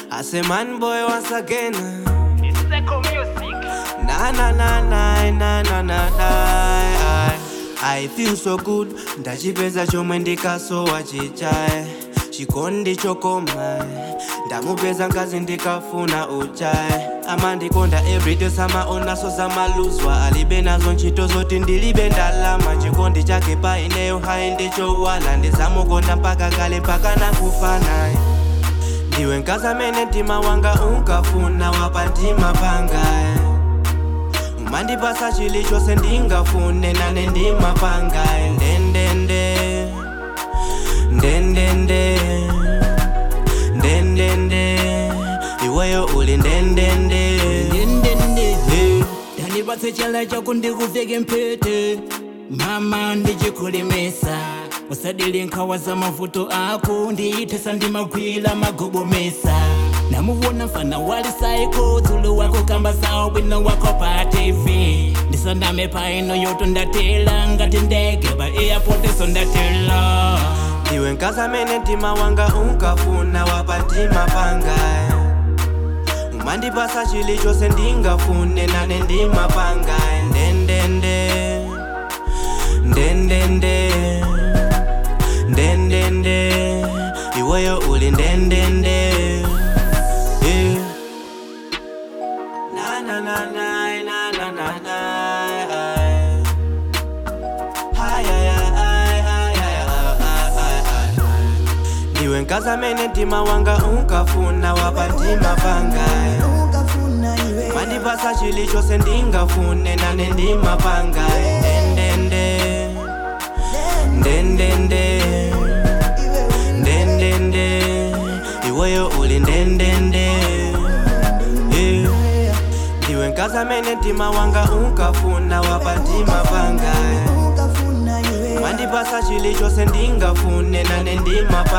I say man boy once again. It's Seco Music. Na na na na na na na na. I feel so good. Ndachipeza chomwe ndikasowa chichaye. Chikondi chokoma. Ndamupeza ngazi ndikafuna uchaye. amandikonda everyday samaonaso zamaluzwa alibe nazo ntchito zoti ndilibe ndalama chikondi chake pa ineyo hayi ndichowala ndizamukonda mpaka kale mpaka nakufanaye ndiwe nkazi amene mtima wanga unkafuna wapa mtima pangaye umandipasa chilichonse ndingafune nane ndimapangaye ndendende ndendende ndendende iweyo uli ndendende ndendende Hey. ndandipatse chala chako ndikuveke mpete mama ndichikulemesa usadile nkhawa za mavuto ako ndiyithesa ndimagwira magobomesa namuwona mfana wali saiko dzulo wako kamba zawo bwino wako pa tv ndisaname paino yoto ndatela ngati ndege pa airport so ndatela ndiwe nkazi amene mtima wanga unkafuna wapa mtima pangaye umandipasa chilichonse ndingafune nane ndimapangaye ndendende ndendende ndendende iweyo uli ndendende yeah. na na na na na na na na Ay, ay, ay, ay, ay, ay, ay, ay, ay. ndiwe nkazi amene mtima wanga unkafuna wapa mtima pangaye mandipasa chilichonse ndingafune nane ndimapangaye ndendende ndendende ndendende iweyo uli ndendende yeah. ndiwe nkazi amene mtima wanga unkafuna wapa mtima pangaye mandipasa chilichonse ndingafune nane ndimapa